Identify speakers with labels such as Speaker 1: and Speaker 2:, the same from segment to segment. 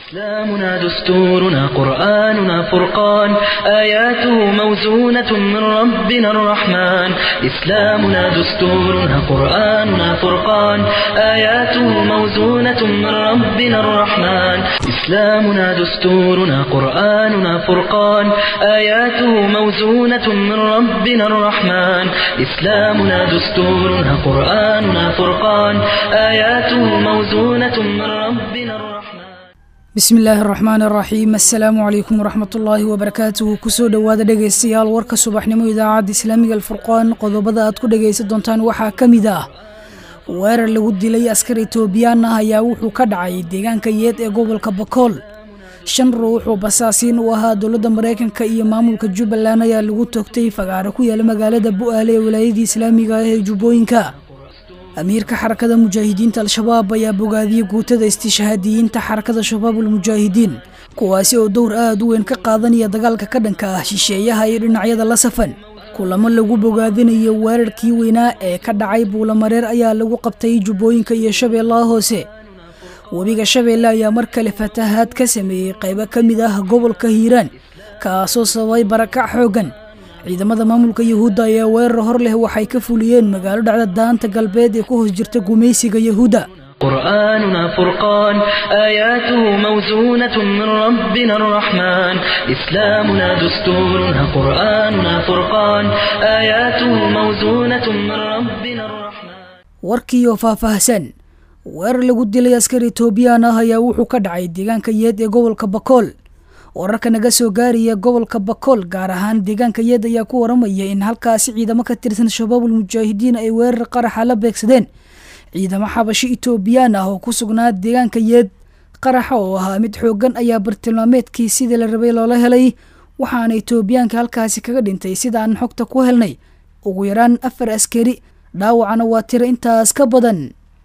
Speaker 1: إسلامنا دستورنا قرآننا فرقان آياته موزونة من ربنا الرحمن إسلامنا دستورنا قرآننا فرقان آياته موزونة من ربنا الرحمن إسلامنا دستورنا قرآننا فرقان آياته موزونة من ربنا الرحمن إسلامنا دستورنا قرآننا فرقان آياته موزونة من ربنا الرحمن
Speaker 2: bismi illaahi araxmaan araxiim assalaamu calaykum waraxmatullaahi wabarakaatuhu kusoo dhowaada dhegaystayaal warka subaxnimo idaacadda islaamiga alfurqaan qodobada aad ku dhegaysan doontaan waxaa ka mid ah weerar lagu dilay askar etoobiyaan ah ayaa wuxuu ka dhacay deegaanka yeed ee gobolka bakool shan ruux oo basaasiin u ahaa dowladda maraykanka iyo maamulka jubbaland ayaa lagu toogtay fagaaro ku yaala magaalada bu'aale ee walaayadii islaamiga ah ee jubbooyinka amiirka xarakada mujaahidiinta al-shabaab ayaa bogaadiyey guutada istishhaadiyiinta xarakada shabaabulmujaahidiin kuwaasi oo dowr aad u weyn ka qaadanaya dagaalka ka dhanka ah shisheeyaha iyo dhinacyada la safan kulamo lagu bogaadinayo weerarkii weynaa ee ka dhacay buulamareer ayaa lagu qabtay jubbooyinka iyo shabeellaha hoose webiga shabeelle ayaa mar kale fatahaad ka sameeyey qaybo ka mid ah gobolka hiiraan kaasoo sababay barakac xooggan ciidamada maamulka yahuudda ayaa weerar hor leh waxay ka fuliyeen magaalo dhacda daanta galbeed ee ku hoos jirta gumaysiga yahuudda
Speaker 1: قرآننا فرقان آياته موزونة من ربنا الرحمن إسلامنا دستورنا قرآننا فرقان آياته موزونة من ربنا الرحمن
Speaker 2: warkiioo faahfaahsan weerar lagu dilay askar etoobiyaan ah ayaa wuxuu ka dhacay deegaanka yeed ee gobolka bakool wararka naga soo gaaraya gobolka bakool gaar ahaan deegaanka yeed ayaa ku waramaya in halkaasi ciidamo ka tirsan shabaabul mujaahidiin ay weerar qaraxa la beegsadeen ciidamo xabashi etoobiyaan ah oo ku sugnaa deegaanka yeed qaraxa oo ahaa mid xooggan ayaa bartilmaameedkii sidii la rabay loola helay waxaana etoobiyaanka halkaasi kaga dhintay sidaan xogta ku helnay ugu yaraan afar askari dhaawacana waa tiro intaas ka badan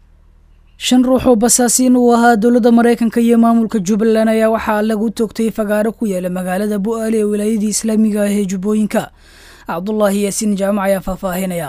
Speaker 2: shan ruux oo basaasiin uu ahaa dowladda maraykanka iyo maamulka jubbaland ayaa waxaa lagu toogtay fagaaro ku yaala magaalada bu'aale ee wilaayadii islaamiga ah ee jubbooyinka cabdulaahi yaasiin jaamac ayaa faahfaahinaya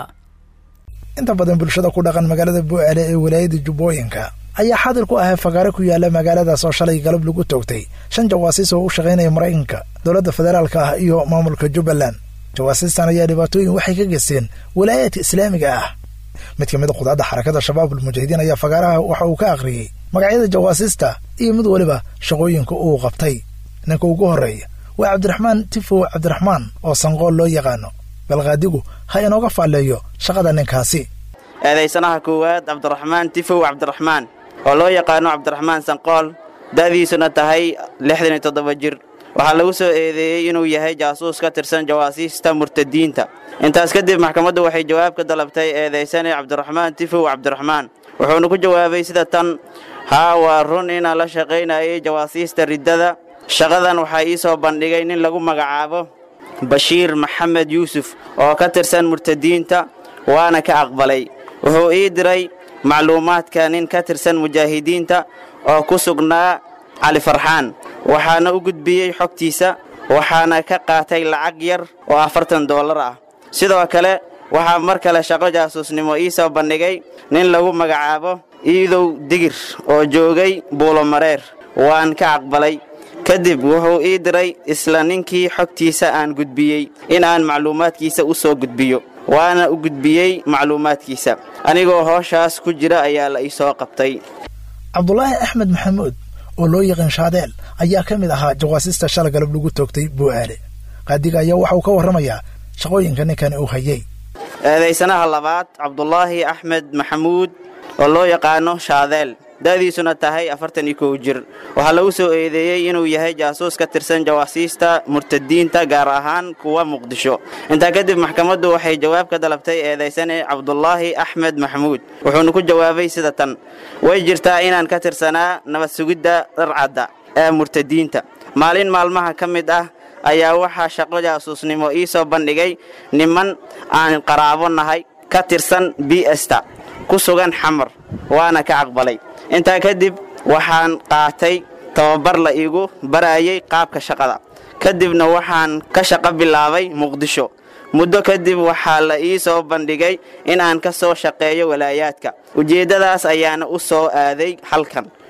Speaker 3: inta badan bulshada ku dhaqan magaalada bu'aale ee wilaayada jubbooyinka ayaa xaadir ku ahay fagaaro ku yaala magaaladaas oo shalay galab lagu toogtay shan jawaasiis oo u shaqaynaya maraykanka dowladda federaalka ah iyo maamulka jubbaland jawaasiistan ayaa dhibaatooyin waxay ka geysteen wilaayaadka islaamiga ah mid ka mid a qudaadda xarakada shabaabul mujaahidiin ayaa fagaaraha waxa uu ka akhriyey magacyada jawaasiista iyo mid weliba shaqooyinka uu qabtay ninka ugu horreeya waa cabdiraxmaan tifow cabdiraxmaan oo sanqool loo yaqaano balqaadigu ha inooga faalleeyo shaqada ninkaasi
Speaker 4: eedaysanaha koowaad cabdiraxmaan tifow cabdiraxmaan oo loo yaqaano cabdiraxmaan sanqool da'diisuna tahay lixdan iyo toddoba jir waxaa lagu soo eedeeyey inuu yahay jaasuus ka tirsan jawaasiista murtadiinta intaas kadib maxkamaddu waxay jawaab ka dalabtay eedaysane cabdiraxmaan tifow cabdiraxmaan wuxuuna ku jawaabay sida tan haa waa run inaan la shaqaynayay jawaasiista riddada shaqadan waxaa ii soo bandhigay nin lagu magacaabo bashiir maxamed yuusuf oo ka tirsan murtadiinta waana ka aqbalay wuxuu ii diray macluumaadka nin ka tirsan mujaahidiinta oo ku sugnaa cali farxaan waxaana u gudbiyey xogtiisa waxaana ka qaatay lacag yar oo afartan dollar ah sidoo kale waxaa mar kale shaqo jaasuusnimo ii soo bandhigay nin lagu magacaabo iidow digir oo joogay buulomareer waan ka aqbalay kadib wuxuu ii diray isla ninkii xogtiisa aan gudbiyey in aan macluumaadkiisa u soo gudbiyo waana u gudbiyey macluumaadkiisa anigoo hooshaas ku jira ayaa la ii soo qabtay
Speaker 3: cabdulaahi axmed maxamuud oo loo yaqaan shaadeel ayaa ka mid ahaa jawaasiista shala galab lagu toogtay bu'aale qaadiga ayaa waxa uu ka warramayaa shaqooyinka ninkani uu hayay
Speaker 4: eedaysanaha labaad cabdulaahi axmed maxamuud oo loo yaqaano shaadeel da'diisuna tahay afartan iyo kow jir waxaa lagu soo eedeeyey inuu yahay jaasuus ka tirsan jawaasiista murtadiinta gaar ahaan kuwa muqdisho intaa kadib maxkamaddu waxay jawaab ka dalabtay eedaysane cabdulaahi axmed maxamuud wuxuuna ku jawaabay sida tan way jirtaa inaan ka tirsanaa nabad sugidda dharcadda ee murtadiinta maalin maalmaha ka mid ah ayaa waxaa shaqo jaasuusnimo ii soo bandhigay niman aan qaraabo nahay ka tirsan bsta ku sugan xamar waana ka aqbalay intaa kadib waxaan qaatay tababar la iigu barayay qaabka shaqada kadibna waxaan ka shaqo bilaabay muqdisho muddo kadib waxaa la ii soo bandhigay in aan ka soo shaqeeyo walaayaadka ujeeddadaas ayaana u soo aaday halkan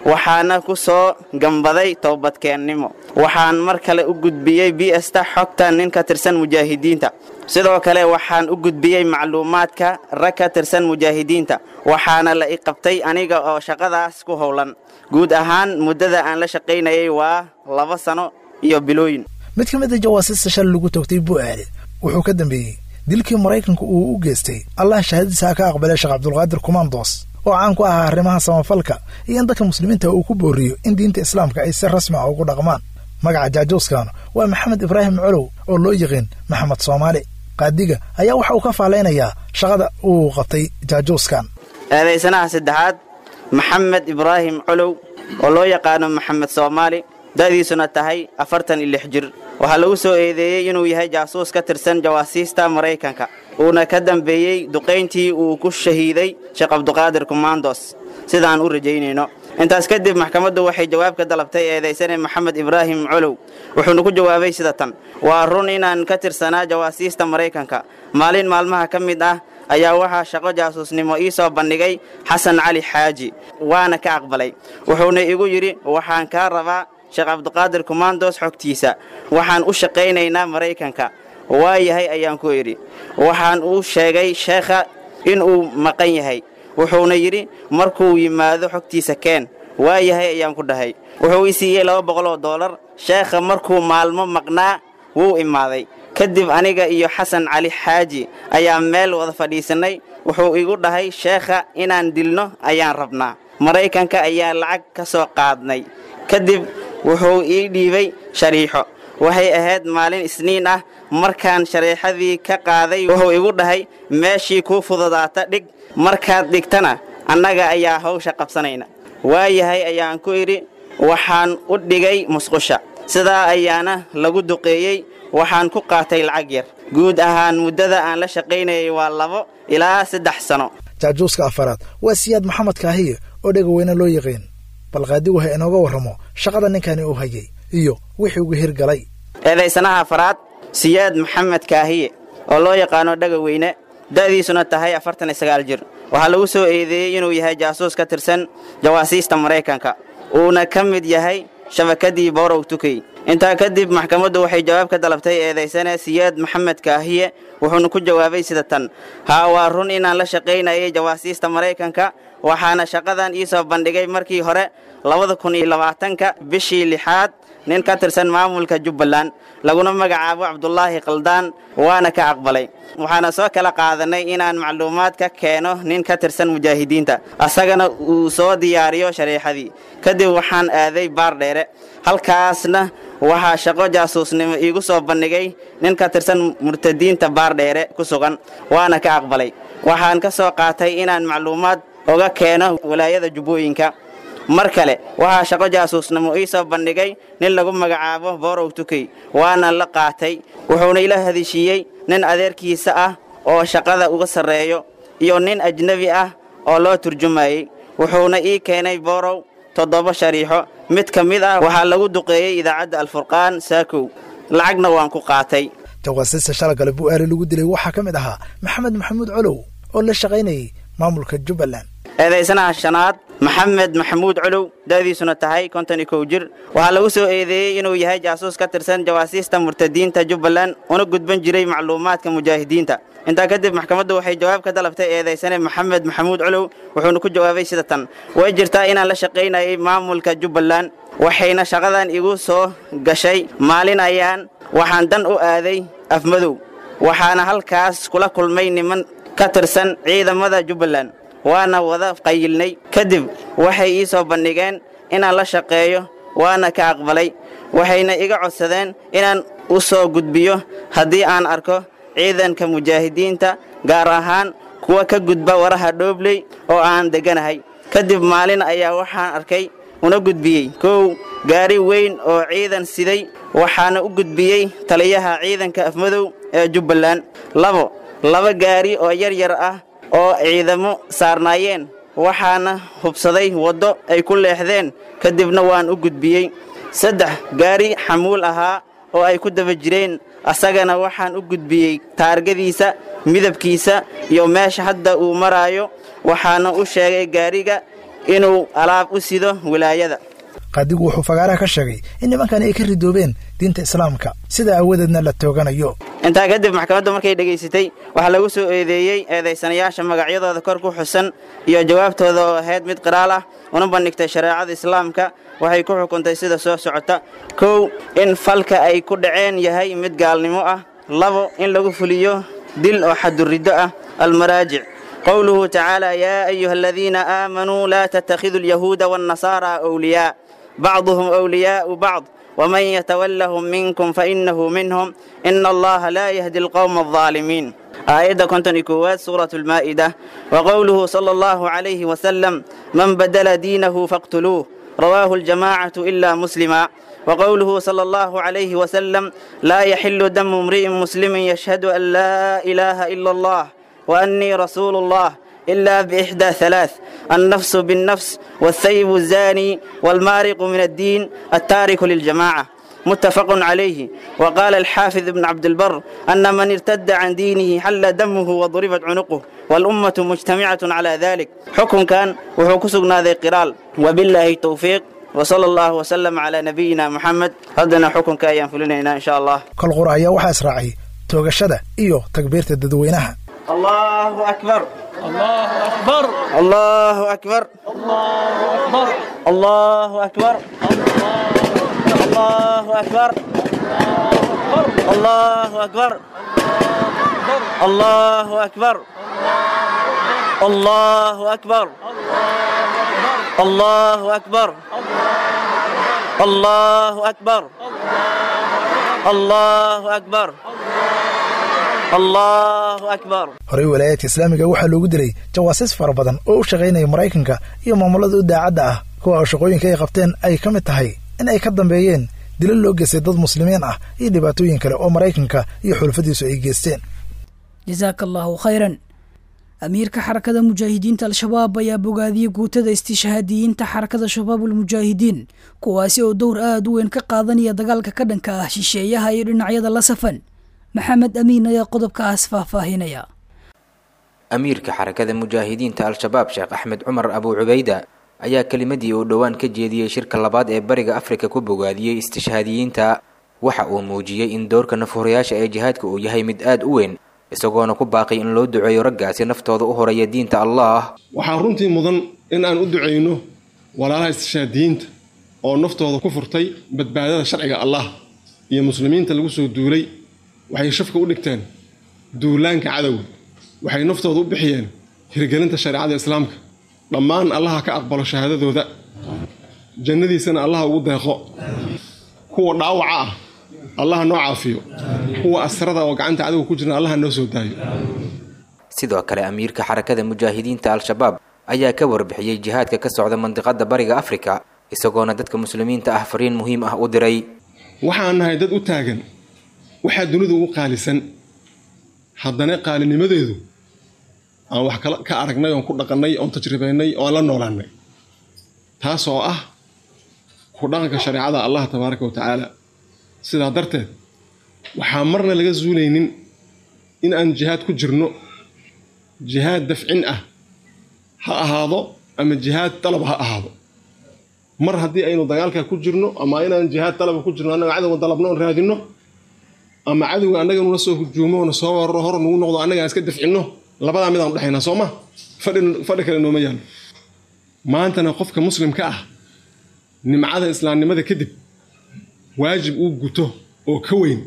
Speaker 4: waxaana ku soo gambaday toobadkeennimo waxaan mar kale u gudbiyey bsta xogta nin ka tirsan mujaahidiinta sidoo kale waxaan u gudbiyey macluumaadka rag ka tirsan mujaahidiinta waxaana la i qabtay aniga oo shaqadaas ku howlan guud ahaan muddada aan la shaqaynayay waa laba sano iyo bilooyin
Speaker 3: mid ka mid a jawaasiista shal lagu toogtay bu'aale wuxuu ka dambeeyey dilkii maraykanka uu u geystay allah shahaadadiisa ka aqbalay sheekh cabdulqaadir kumandos oo caan ku ahaa arrimaha samafalka iyo in dadka muslimiinta uu ku booriyo in diinta islaamka ay si rasmi ah ugu dhaqmaan magaca jaajuuskan waa maxamed ibraahim colow oo loo yiqiin maxamed soomaali qaadiga ayaa waxa uu ka faalaynayaa shaqada uu qabtay jaajuuskan
Speaker 4: eedaysanaha saddexaad maxamed ibraahim colow oo loo yaqaano maxamed soomaali da'diisuna tahay afartan iyo lix jir waxaa lagu soo eedeeyey inuu yahay jaasuus ka tirsan jawaasiista maraykanka uuna ka dambeeyey duqayntii uu ku shahiiday sheekh cabduqaadir kumandos sidaan u rajaynayno intaas kadib maxkamaddu waxay jawaab ka dalabtay eedaysane maxamed ibraahim colow wuxuuna ku jawaabay sida tan waa run inaan ka tirsanaa jawaasiista maraykanka maalin maalmaha ka mid ah ayaa waxaa shaqo jaasuusnimo ii soo bandhigay xasan cali xaaji waana ka aqbalay wuxuuna igu yidhi waxaan kaa rabaa sheekh cabduqaadir kumandos xogtiisa waxaan u shaqaynaynaa maraykanka waa yahay ayaan ku idhi waxaan uu sheegay sheekha inuu maqan yahay wuxuuna yidhi markuu yimaado xogtiisa keen waa yahay ayaan ku dhahay wuxuu i siiyey laba boqol oo doolar sheekha markuu maalmo maqnaa wuu imaaday kadib aniga iyo xasan cali xaaji ayaa meel wada fadhiisannay wuxuu igu dhahay sheekha inaan dilno ayaan rabnaa maraykanka ayaa lacag ka soo qaadnay kadib wuxuu ii dhiibay shariixo waxay ahayd maalin isniin ah markaan shariixadii ka qaaday wuxuu igu dhahay meeshii kuu fududaata dhig markaad dhigtana annaga ayaa hawsha qabsanayna waayahay ayaan ku idhi waxaan u dhigay musqusha sidaa ayaana lagu duqeeyey waxaan ku qaatay lacag yar guud ahaan muddada aan la shaqaynayay waa labo ilaa saddex sano
Speaker 3: jaajuuska afaraad waa siyaad maxamed kaahiye oo dhegaweyne loo yaqiin bal qaadigu ha inooga warramo shaqada ninkani uu hayay iyo wixii ugu hirgalay
Speaker 4: eedaysanaha afaraad siyaad maxamed kaahiye oo loo yaqaano dhegaweyne da'diisuna tahay afartan iyo sagaal jir waxaa lagu soo eedeeyey inuu yahay jaasuus ka tirsan jawaasiista maraykanka uuna ka mid yahay shabakadii borow tukey intaa kadib maxkamaddu waxay jawaab ka dalabtay eedaysane siyaad maxamed kaahiye wuxuuna ku jawaabay sida tan haa waa run inaan la shaqaynayay jawaasiista maraykanka waxaana shaqadan ii soo bandhigay markii hore labada kun iyo labaatanka bishii lixaad nin ka tirsan maamulka jubbaland laguna magacaabo cabdulaahi khaldaan waana ka aqbalay waxaana soo kala qaadanay inaan macluumaad ka keeno nin ka tirsan mujaahidiinta asagana uu soo diyaariyo shariixadii kadib waxaan aaday baar dheere halkaasna waxaa shaqo jaasuusnimo iigu soo bandhigay nin ka tirsan murtadiinta baar dheere ku sugan waana ka aqbalay waxaan ka soo qaatay inaan macluumaad oga keeno walaayada jubbooyinka mar kale waxaa shaqo jaasuusnimo ii soo bandhigay nin lagu magacaabo borow tukey waana la qaatay wuxuuna ila hadishiiyey nin adeerkiisa ah oo shaqada uga sarreeyo iyo nin ajnebi ah oo loo turjumayey wuxuuna ii keenay borow toddoba shariixo mid ka mid ah waxaa lagu duqeeyey idaacadda alfurqaan saakow lacagna waan ku qaatay
Speaker 3: jawaasiista shalagale bu'aari lagu dilay waxaa ka mid ahaa maxamed maxamuud colow oo la shaqaynayay maamulka jubbaland
Speaker 4: eedaysanaha shanaad maxamed maxamuud colow da'diisuna tahay konton iyo kow jir waxaa lagu soo eedeeyey inuu yahay jaasuus ka tirsan jawaasiista murtadiinta jubbaland una gudban jiray macluumaadka mujaahidiinta intaa kadib maxkamaddu waxay jawaab ka dalabtay eedaysane maxamed maxamuud colow wuxuuna ku jawaabay sida tan way jirtaa inaan la shaqaynayay maamulka jubbaland waxayna shaqadan igu soo gashay maalin ayaan waxaan dan u aaday afmadow waxaana halkaas kula kulmay niman ka tirsan ciidamada jubbaland waana wada qayilnay kadib waxay ii soo bandhigeen inaan la shaqeeyo waana ka aqbalay waxayna iga codsadeen inaan u soo gudbiyo haddii aan arko ciidanka mujaahidiinta gaar ahaan kuwa ka gudba waraha dhoobley oo aan degganahay kadib maalin ayaa waxaan arkay una gudbiyey kow gaari weyn oo ciidan siday waxaana u gudbiyey taliyaha ciidanka afmadow ee jubbaland labo laba gaari oo yar yar ah oo ciidamo saarnaayeen waxaana hubsaday waddo ay ku leexdeen kadibna waan u gudbiyey saddex gaari xamuul ahaa oo ay ku daba jireen asagana waxaan u gudbiyey taargadiisa midabkiisa iyo meesha hadda uu maraayo waxaana u sheegay gaariga inuu alaab u sido wilaayada
Speaker 3: qaadigu wuxuu fagaaraha ka sheegay in nimankani ay ka ridoobeen diinta islaamka sida aawadeedna la tooganayo
Speaker 4: intaa kadib maxkamaddu markay dhegaysatay waxaa lagu soo eedeeyey eedaysanayaasha magacyadooda kor ku xusan iyo jawaabtooda oo ahayd mid qiraal ah una bandhigtay shareecada islaamka waxay ku xukuntay sida soo socota kow in falka ay ku dhaceen yahay mid gaalnimo ah labo in lagu fuliyo dil oo xaduriddo ah almaraajic qowluhu tacaala yaa ayuha aladiina aamanuu laa tattakhiduu alyahuuda waannasaara awliyaa bacduhum awliyaa'u bacd ومن يتولهم منكم فإنه منهم إن الله لا يهدي القوم الظالمين آية كنتن كوات سورة المائدة وقوله صلى الله عليه وسلم من بدل دينه فاقتلوه رواه الجماعة إلا مسلما وقوله صلى الله عليه وسلم لا يحل دم امرئ مسلم يشهد أن لا إله إلا الله وأني رسول الله إلا بإحدى ثلاث النفس بالنفس والثيب الزاني والمارق من الدين التارك للجماعة متفق عليه وقال الحافظ ابن عبد البر أن من ارتد عن دينه حل دمه وضربت عنقه والأمة مجتمعة على ذلك حكم كان وحكسنا ذي قرال وبالله التوفيق وصلى الله وسلم على نبينا محمد هدنا حكم كايان فلنا إن شاء الله
Speaker 3: kol qura ayaa waxaa israacay toogashada iyo takbiirta dadweynaha
Speaker 4: الله أكبر
Speaker 5: الله أكبر
Speaker 4: الله أكبر
Speaker 5: الله أكبر
Speaker 4: الله أكبر الله أكبر الله أكبر الله أكبر الله أكبر الله أكبر الله أكبر الله أكبر
Speaker 3: horey walaayadka islaamiga waxaa loogu dilay jawaasiis fara badan oo u shaqaynaya maraykanka iyo maamulada u daacadda ah kuwa oo shaqooyinka ay qabteen ay ka mid tahay in ay ka dambeeyeen dilo loo geystay dad muslimiin ah iyo dhibaatooyin kale oo maraykanka iyo xulfadiisu ay geysteen
Speaker 2: jasaaka allaahu khayran amiirka xarakada mujaahidiinta al-shabaab ayaa bogaadiyey guutada istishhaadiyiinta xarakada shabaabulmujaahidiin kuwaasi oo dowr aad u weyn ka qaadanaya dagaalka ka dhanka ah shisheeyaha iyo dhinacyada la safan maxamed amiin ayaa qodobkaas faahfaahinaya
Speaker 6: amiirka xarakada mujaahidiinta al-shabaab sheekh axmed cumar abuu cubayda ayaa kelimadii uu dhowaan ka jeediyey shirka labaad ee bariga afrika ku bogaadiyey istishhaadiyiinta waxa uu muujiyey in doorka nafhurayaasha ee jihaadka uu yahay mid aad u weyn isagoona ku baaqay in loo duceeyo raggaasi naftooda u horaya diinta allah
Speaker 7: waxaa runtii mudan in aan u ducayno walaalaha istishhaadiyiinta oo naftooda ku furtay badbaadada sharciga allah iyo muslimiinta lagu soo duulay waxay shafka u dhigteen duulaanka cadowga waxay naftooda u bixiyeen hirgelinta shareecada islaamka dhammaan allaha ka aqbalo shahaadadooda jannadiisana allaha ugu deeqo kuwa dhaawaca ah allaha noo caafiyo kuwa asrada oo gacanta cadowga ku jirna allaha noo soo daayo
Speaker 6: sidoo kale amiirka xarakada mujaahidiinta al-shabaab ayaa ka warbixiyey jihaadka ka socda mandiqada bariga afrika isagoona dadka muslimiinta ah fariin muhiim ah u diray
Speaker 7: waxaan nahay dad u taagan waxaa dunida ugu qaalisan haddana qaalinimadeedu aan wax ka aragnay oon ku dhaqannay oon tajribaynay oon la noolaannay taas oo ah ku dhaqanka shareecada allah tabaaraka wa tacaala sidaa darteed waxaa marna laga zuulaynin in aan jihaad ku jirno jihaad dafcin ah ha ahaado ama jihaad dalab ha ahaado mar haddii aynu dagaalkaa ku jirno ama inaan jihaad dalaba ku jirno annaga cadowga dalabno oon raadinno ama cadowga annaga nula soo hujuumo oona soo wararo hor nagu noqdo annaga aan iska dafcinno labadaa midaan udhexaynaa soo ma fadhi kale nooma yaalo maantana qofka muslimka ah nimcada islaamnimada kadib waajib uu guto oo ka weyn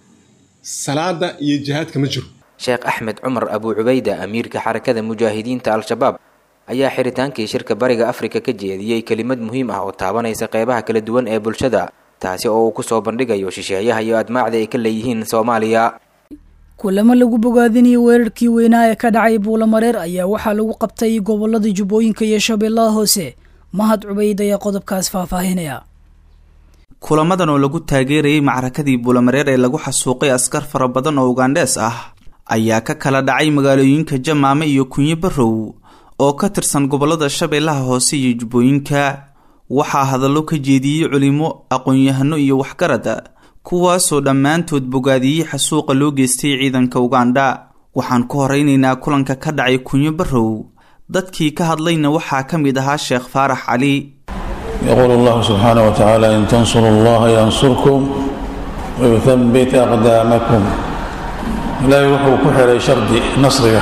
Speaker 7: salaada iyo jihaadka ma jiro
Speaker 6: sheekh axmed cumar abuu cubayda amiirka xarakada mujaahidiinta al-shabaab ayaa xiritaankii shirka bariga afrika ka jeediyey kelimad muhiim ah oo taabanaysa qeybaha kala duwan ee bulshada taasi oo uu ku soo bandhigayo shisheeyaha iyo admaacda ay ka leeyihiin soomaaliya
Speaker 2: kulamo lagu bogaadinayo weerarkii weynaa ee ka dhacay buulamareer ayaa waxaa lagu qabtay gobolada jubbooyinka iyo shabeellaha hoose mahad cubayd ayaa qodobkaas faahfaahinaya
Speaker 8: kulamadan oo lagu taageerayay macrakadii buulamareer ee lagu xasuuqay askar fara badan oo ugandhees ah ayaa ka kala dhacay magaalooyinka jamaame iyo kunyo barrow oo ka tirsan gobolada shabeellaha hoose iyo jubbooyinka waxaa hadallo ka jeediyey culimo aqoon-yahano iyo waxgarada kuwaasoo dhammaantood bogaadiyey xasuuqa loo geystay ciidanka ugandha waxaan ku horeynaynaa kulanka ka dhacay kunyo barrow dadkii ka hadlayna waxaa ka mid ahaa sheekh faarax cali
Speaker 9: يقول الله سبحانه وتعالى إن تنصروا الله ينصركم ويثبت أقدامكم لا يروح كحر شرد نصرك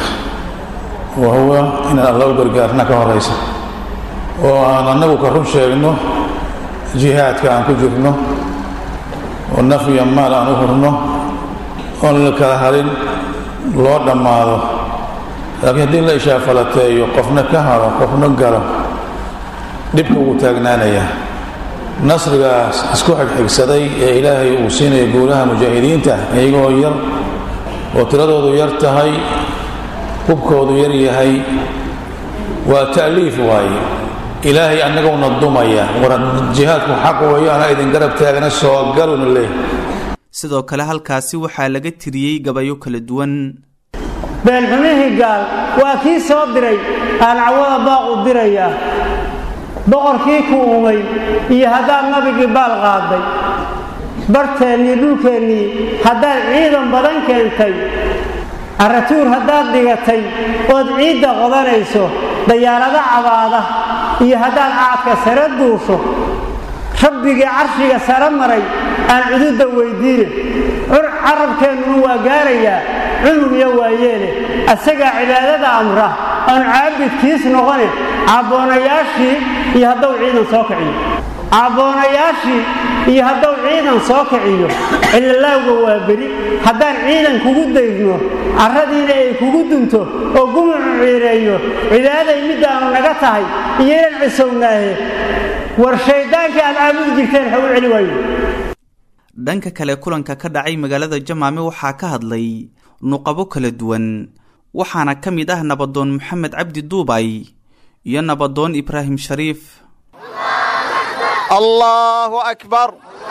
Speaker 9: وهو إن الله برقارنا كهريسة وأنا النبو كرم شيئنه جهاد كان كجرنه والنفي مال أن أخرنه والكهرين لو دماده لكن هدي لا إشاء فلتي قفنا كهر قفنا قرم dhibka wuu taagnaanayaa nasrigaas isku xigxigsaday ee ilaahay uu siinaya guulaha mujaahidiinta iyagoo yar oo tiradoodu yar tahay hubkoodu yar yahay waa ta'liif waaye ilaahay annaguna dumaya war jihaadku xaq weeyo ana idin garab taagna soo galuna leeh
Speaker 8: sidoo kale halkaasi waxaa laga tiriyey gabayo kala duwan
Speaker 10: beelxumihii gaal waa kii soo diray aan cawada baaqu dirayaa boqorkii ku uumay iyo haddaad nabigii baal qaaday barteennii dhulkeennii haddaad ciidan badan keentay caratuur haddaad dhigatay ood ciidda qodanayso dayaarado cabaada iyo haddaad caadka sare duusho rabbigii carshiga sare maray aan cududda weyddiine carabkeennuna waa gaarayaa cunug iyo waayeele asagaa cibaadada amra aan caabidkiis noqone caaboonayaashii iyo hadduu ciidan soo kiciyo caaboonayaashii iyo hadduu ciidan soo kiciyo cilalaawga waa beri haddaan ciidan kugu daydno carradiina ay kugu dunto oo gumucu ciireeyo cibaaday middaanu naga tahay iyo inaan cisownaahe war shayddaankii aad caabudi jirteen ha u celi waayo
Speaker 8: dhanka kale kulanka ka dhacay magaalada jamaame waxaa ka hadlay nuqabo kala duwan waxaana ka mid ah nabadoon maxamed cabdi duubay iyo nabadoon ibraahim shariif
Speaker 11: allaahu akbar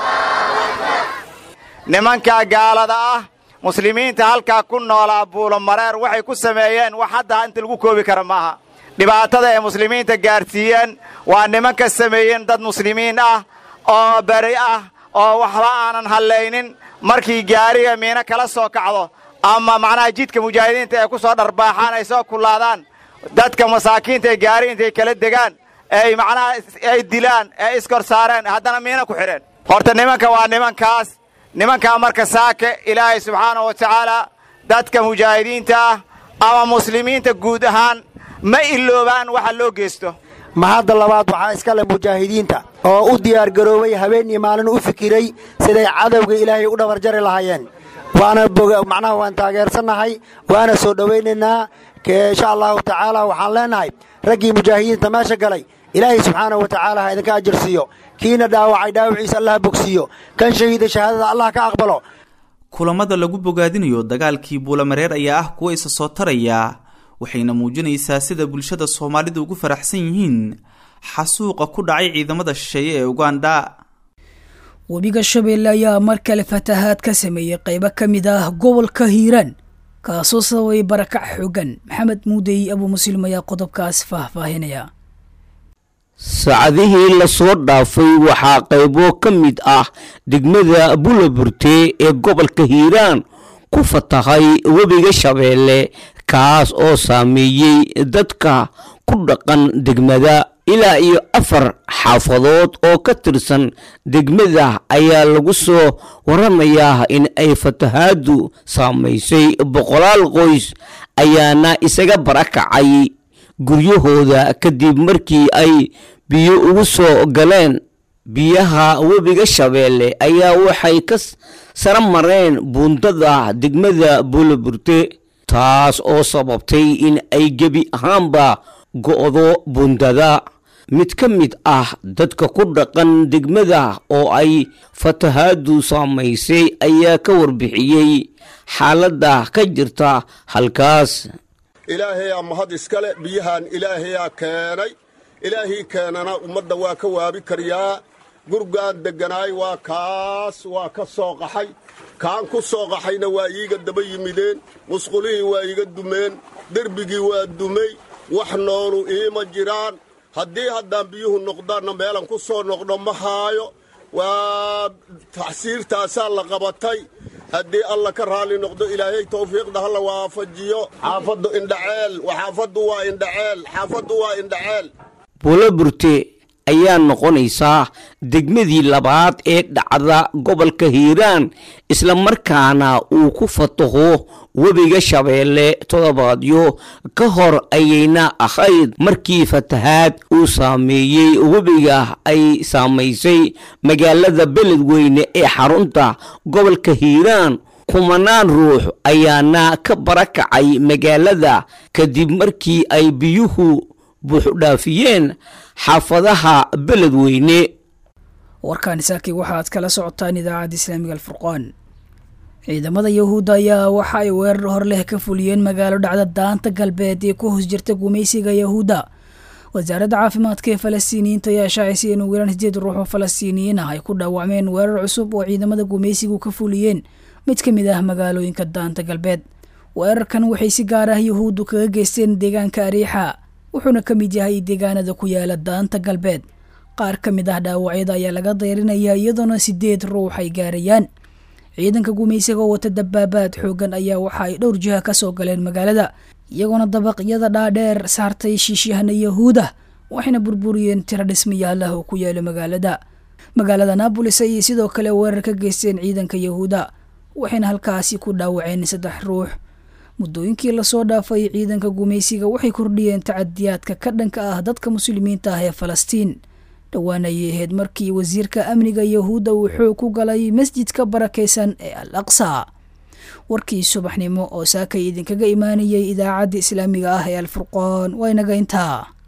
Speaker 11: nimankaa gaalada ah muslimiinta halkaa ku noolaa buulomareer waxay ku sameeyeen wax hadda inta lagu koobi kara maaha dhibaatada ay muslimiinta gaarsiiyeen waa nimanka sameeyeen dad muslimiin ah oo beri ah oo waxba aanan hallaynin markii gaariga miino kala soo kacdo ama macnaha jidka mujaahidiinta ay ku soo dharbaaxaan ay soo kullaadaan dadka masaakiinta ee gaari intay kala degaan ay macnaha ay dilaan ee iskor saareen haddana miino ku xidheen horta nimanka waa nimankaas nimankaa marka saake ilaahay subxaanahu wa tacaala dadka mujaahidiinta ah ama muslimiinta guud ahaan ma iloobaan waxa loo geysto
Speaker 12: mahadda labaad waxaa iska leh mujaahidiinta oo u diyaargaroobay habeen iyo maalin u fikiray siday cadowga ilaahay u dhabarjari lahaayeen waana macnaha waan taageersannahay waana soo dhowaynaynaa insha allahu tacaala waxaan leenahay raggii mujaahidiinta meesha galay ilaahay subxaanahu wa tacaala ha idinka ajirsiiyo kiina dhaawacay dhaawaciisa allah bogsiiyo kan shahiida shahaadada allah ka aqbalo
Speaker 8: kulamada lagu bogaadinayo dagaalkii buulamareer ayaa ah kuwa isa soo taraya waxayna muujinaysaa sida bulshada soomaalida ugu faraxsan yihiin xasuuqa ku dhacay ciidamada shisheeye ee uganda
Speaker 2: webiga shabeelle ayaa mar kale fatahaad ka sameeyey qaybo ka mid ah gobolka hiiraan kaasoo sababay barakac xoogan maxamed muudey abuu muslim ayaa qodobkaas faahfaahinaya
Speaker 13: saacadihii lasoo dhaafay waxaa qaybo ka mid ah degmada bulaburte ee gobolka hiiraan ku fatahay webiga shabeelle kaas oo saameeyey dadka ku dhaqan degmada ilaa iyo afar xaafadood oo ka tirsan degmada ayaa lagu soo waramayaa in ay fatahaadu saamaysay boqolaal qoys ayaana isaga barakacay guryahooda kadib markii ay biyo ugu soo galeen biyaha webiga shabeelle ayaa waxay ka sara mareen buundada degmada buulaburte taas oo sababtay in ay gebi ahaanba go'do buundada mid ka mid ah dadka ku dhaqan degmada oo ay fatahaadu saamaysay ayaa ka warbixiyey xaaladda ka jirta halkaas
Speaker 14: ilaahayaa mahad iskale biyahan ilaahayaa keenay ilaahii keenana ummadda waa ka waabi karyaa gurgaan degganaay waa kaas waa ka soo qaxay kaan ku soo qaxayna waa iiga daba yimideen musqulihii waa iiga dumeen derbigii waa dumay wax noolu iima jiraan haddii haddaan biyuhu noqdaanna meelan ku soo noqdo ma haayo waa taxsiirtaasaa la qabatay haddii alla ka raalli noqdo ilaahay tawfiiqda hala waafajiyo xaafaddu indhaceel xaafaddu waa indhaceel xaafaddu waa indhaceel
Speaker 13: buulaburte ayaa noqonaysaa degmadii labaad ee dhacda gobolka hiiraan islamarkaana uu ku fataho webiga shabeelle toddobaadyo ka hor ayayna ahayd markii fatahaad uu saameeyey webiga ay saamaysay magaalada beledweyne ee xarunta gobolka hiiraan kumanaan ruux ayaana ka barakacay magaalada kadib markii ay biyuhu buuxdhaafiyeen xaafadaha beledweyne
Speaker 2: warkaani saakay waxaad kala socotaan idaacadda islaamiga alfurqaan ciidamada yahuudda ayaa waxa ay weerar hor leh ka fuliyeen magaalo dhacda daanta galbeed ee ku hoos jirta gumaysiga yahuudda wasaaradda caafimaadka ee falastiiniyiinta ayaa shaacisay in ugu yaraan sideed ruux oo falastiiniyiin ah ay ku dhaawacmeen weerar cusub oo ciidamada gumaysigu ka fuliyeen mid ka mid ah magaalooyinka daanta galbeed weerarkan waxay si gaar ah yahuuddu kaga geysteen deegaanka ariixa wuxuuna ka mid yahay deegaanada ku yaala daanta galbeed qaar ka mid ah dhaawacyada ayaa laga dayrinaya iyadoona sideed ruux ay gaarayaan ciidanka gumaysiga oo wata dabaabaad xoogan ayaa waxa ay dhowr jiha ka soo galeen magaalada iyagoona dabaqyada dhaadheer saartay shiishyahana yahuuda waxayna burburiyeen tiro dhismayaal ah oo ku yaala magaalada magaalada naabolis ayay sidoo kale weerar ka geysteen ciidanka yahuuda waxayna halkaasi ku dhaawaceen saddex ruux muddooyinkii lasoo dhaafay ciidanka gumaysiga waxay kordhiyeen tacadiyaadka ka dhanka ah dadka muslimiinta ah ee falastiin dhowaan ayay ahayd markii wasiirka amniga yahuudda uu xoog ku galay masjidka barakaysan ee al aqsa warkii subaxnimo oo saakay idinkaga imaanayay idaacadda islaamiga ah ee alfurqaan waa inaga intaa